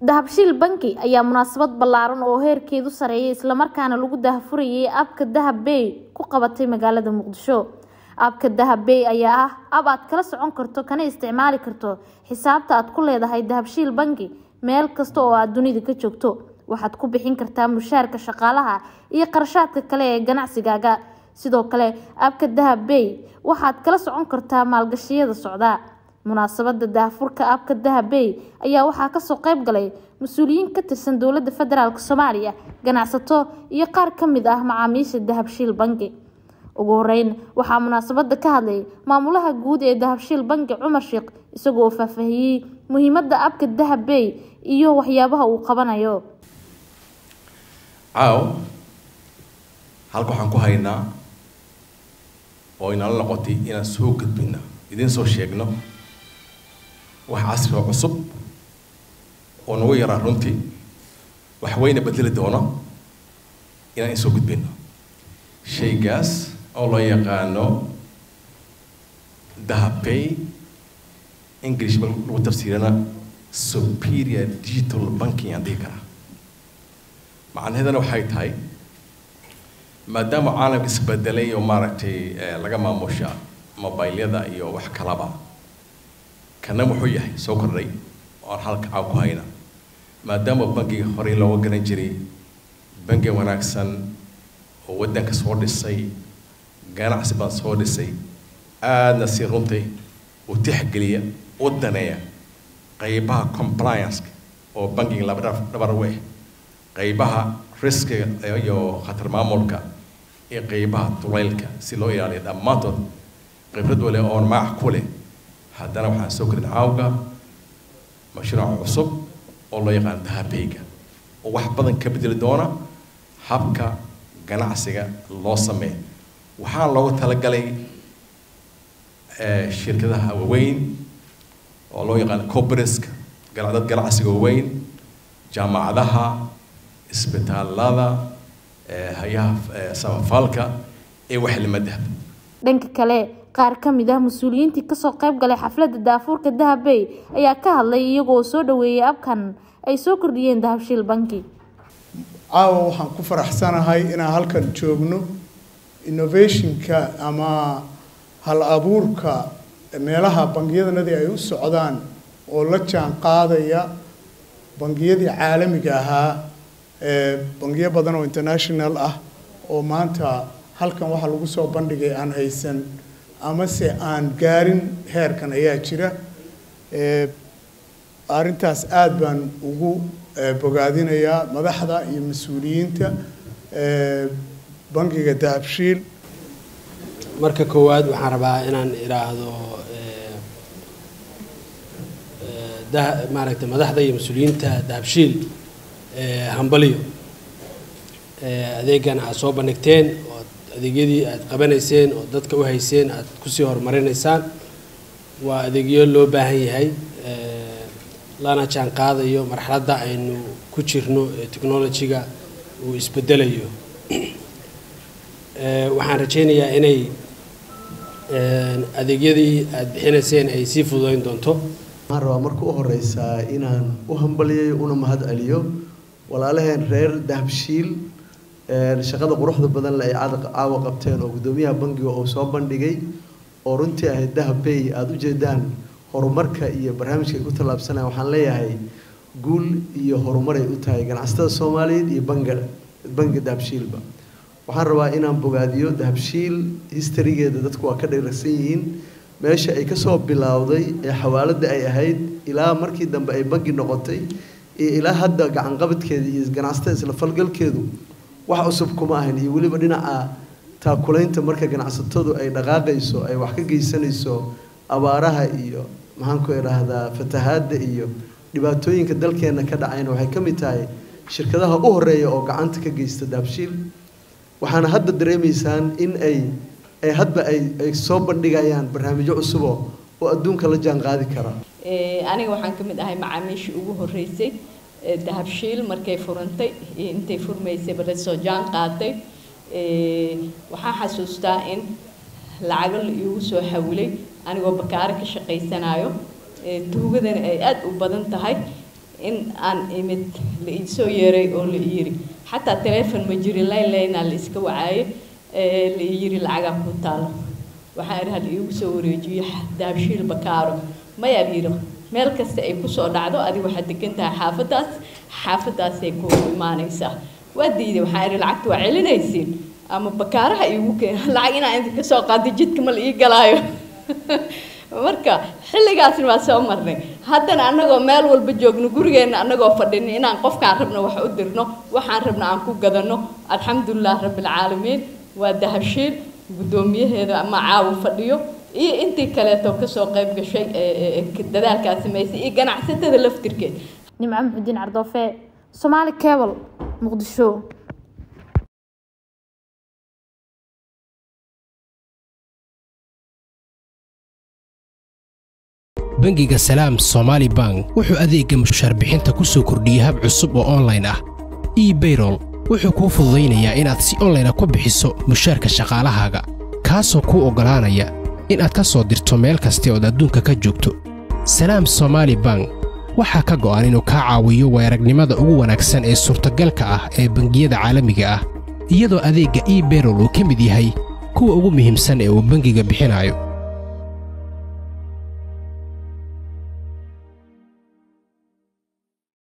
dahabshiil banki ayaa munaasabad ballaaran oo heerkeedu sareeyay islamarkaana lagu dahafurayay abka dahab bay ku qabatay magaalada muqdisho abka dahab bay ayaa ah ab aad kala socon karto kana isticmaali karto xisaabta aad ku leedahay dahabshiil banki meel kasta oo aad dunida ka joogto waxaad ku bixin kartaa mushaarka shaqaalaha iyo qarashaadka kale ee ganacsigaaga sidoo kale abka dahab bay waxaad kala socon kartaa maalgashiyada socda munaasabada daahfurka abka dahab bay ayaa waxaa kasoo qeyb galay mas-uuliyiin ka tirsan dowlada federaalk soomaaliya ganacsato iyo qaar kamid ah macaamiisha dahabshiil banki ugu horeyn waxaa munaasabada ka hadlay maamulaha guud ee dahabshiil banki cumar sheekh isagoo faahfaahiyey muhiimada abka dahab bay iyo waxyaabaha uu qabanayo caaw halka waxaan ku haynaa oo inala noqotay inaan soo gudbino idiin soo sheegno wax casri oo cusub oo nagu yaraa runtii wax weyna bedeli doono inaan insoo gudbino shaygaas oo loo yaqaano dahabay english ba lagu tafsiirana superior digital banking aan dhihi karaa macnaheedana waxay tahay maadaama caalamka isbedelay oo maaragtay laga maamusha mobilyada iyo wax kalaba kana wuxuu yahay soo kordhay oan halka caaw ku hayna maadaama bankiga horey looga garan jiray banki wanaagsan oo waddanka soo dhisay ganacsi baan soo dhisay aadna si runtii u tixgeliya u daneeya qaybaha compliance oo bankiga laba dhabar u ah qaybaha riskiga iyo khatar maamulka iyo qaybaha duleylka si loo ilaaliyo dhammaantood khibrad wale oon magac ku leh haddana waxaan soo korin caawga mashruuc cusub oo loo yaqaan dahabeyga oo wax badan ka bedeli doona habka ganacsiga loo sameeyo waxaa loogu talagalay shirkadaha waaweyn oo loo yaqaan cobriska dad ganacsiga waaweyn jaamacadaha isbitaalada hay-aha samafalka ee waxlima dahab dhanka kale qaar ka mid ah mas-uuliyiintii kasoo qeyb galay xafladda daafuurka dahab bay ayaa ka hadlay iyagoo soo dhaweeyay abkan ay soo kordhiyeen dahabshiil banki caawa waxaan ku faraxsanahay inaan halkan joogno innovationka ama hal abuurka meelaha bangiyadanadii ay u socdaan oo la jaan qaadaya bangiyadii caalamiga ahaa bangiyo badan oo international ah oo maanta halkan waxaa lagu soo bandhigay aan haysan amase aan gaarin heerkan ayaa jira arrintaas aada baan ugu bogaadinayaa madaxda iyo mas-uuliyiinta bangiga dahabshiil marka koowaad waxaan rabaa inaan idhaahdo maaragtay madaxda iyo mas-uuliyiinta dahabshiil hambaliyo adeegan aad soo bandhigteen oo adeegyadii aad qabanayseen oo dadka u hayseen aad kusii horumarinaysaan waa adeegyo loo baahan yahay lana jaan qaadayo marxaladda aynu ku jirno ee technology-ga uu isbedelayo waxaan rajaynayaa inay adeegyadii aad bixinayseen ay sii fududeyn doonto waxaan rabaa marka u horeysaa inaan u hambaliyayo una mahad celiyo walaalaheen reer dahabshiil shaqada quruxda badan le ay caawa qabteen oo guddoomiyaha bangiga uu soo bandhigay oo runtii ahayd dahab bay aada u jeedaan horumarka iyo barnaamijka ay ku tallaabsanayaan waxaan leeyahay guul iyo horumaray u tahay ganacsatada soomaaliyeed iyo banga bangiga dahabshiilba waxaan rabaa inaan bogaadiyo dahabshiil historygeeda dadku waa ka dheeragsan yihiin meesha ay kasoo bilowday ee xawaaladda ay ahayd ilaa markii dambe ay bangi noqotay iyo ilaa hadda gacanqabadkeeda iyo ganacsatada isla falgalkeedu wax cusub kuma ahayn iyo weliba dhinaca taakulaynta marka ganacsatadu ay dhaqaaqayso ay wax ka geysanayso abaaraha iyo maxaanku idhaahdaa fatahaadda iyo dhibaatooyinka dalkeena ka dhacayna waxay ka mid tahay shirkadaha u horeeya oo gacanta ka geysta dahabshiil waxaana hadda dareemaysaan in ay ay hadba ay ay soo bandhigayaan barnaamijyo cusuboo oo adduunka la jaan qaadi kara aniga waxaan ka mid ahay macaamiishii ugu horreysay dahabshiil markay furantay intay furmaysayba la soo jaan qaatay waxaan xasuustaa in lacago la iigu soo xawilay anigoo bakaaro ka shaqaysanayo tuugadana ay aada u badan tahay in aan imid la iisoo yeeray oo la iyiri xataa taleefon ma jirin layn laynaa la iska wacaayo la iyiri lacagaa ku taalo waxaan idhi hal iigu soo wareejiyo daabshiil bakaaro mayaa yidhi meel kasta ay kusoo dhacdo adiga waxaad degan tahay xaafadaas xaafadaasay ku imaanaysaa waa diiday waxaan idhi lacagta waa celinaysiin ama bakaaraha iigu keena lacag inaan idinka soo qaado jidka ma la ii galaayo marka xilligaasna waa soo marnay haddana annagoo meel walba joogno gurigeenna annagoo fadhino inaan qofkaan rabno wax u dirno waxaan rabno aan ku gadanno alxamdulilah rabbilcaalamiin waa dahabshiil guddoomiyaheeda ama caawu fadhiyo iyo intii kaleeto kasoo qayb gashay dadaalkaa samaysay iyo ganacsatada laftirkeed nimco muxudiin cardoofe somaali cable muqdisho bangiga salaam somaali bank wuxuu adeegga mushaar bixinta ku soo kordhiyey hab cusub oo onlayn ah ebayrol wuxuu kuu fududaynayaa inaad si onlayna ku bixiso mushaarka shaqaalahaaga kaasoo kuu oggolaanaya inaad ka soo dirto meel kasta ood adduunka ka joogto salaam somaali bank waxaa ka go'an inuu kaa caawiyo weeragnimada ugu wanaagsan ee suurtagalka ah ee bangiyada caalamiga ah iyadoo adeegga ebayrol uu ka mid yahay kuwa ugu muhiimsan ee uu bangiga bixinayo